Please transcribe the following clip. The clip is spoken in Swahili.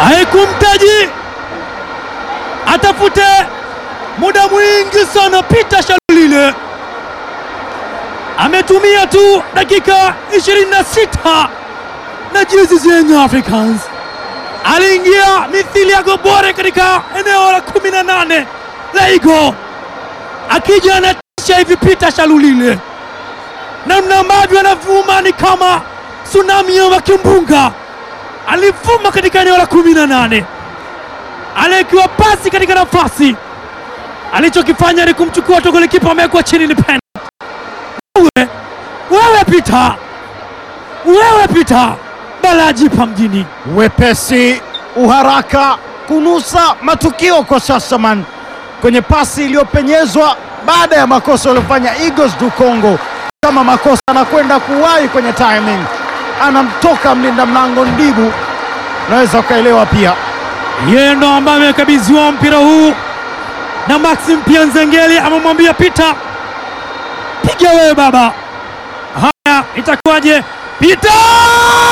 haikumtaji atafute muda mwingi sana. Peter Shalulile ametumia tu dakika 26 na jezi za Young Africans. Aliingia mithili ya gobore katika eneo la 18 la Igo, akija anatisha hivi. Peter Shalulile namna ambavyo anavuma ni kama tsunami ya kimbunga, alivuma katika eneo la 18 anaekiwa pasi katika nafasi, alichokifanya ni kumchukua tu golikipa, amewekwa chini, ni penalty. Wewe wewe Peter, wewe Peter Balajipa mjini Wepesi, uharaka, kunusa matukio kwa Sasaman kwenye pasi iliyopenyezwa baada ya makosa waliofanya Eagles du Congo. Kama makosa anakwenda kuwahi kwenye timing, anamtoka mlinda mlango Ndibu, unaweza ukaelewa pia. yeye ndo ambaye amekabidhiwa mpira huu na Maxim Pianzengeli, amemwambia Peter, piga wewe baba. Haya, itakuwaje? Peter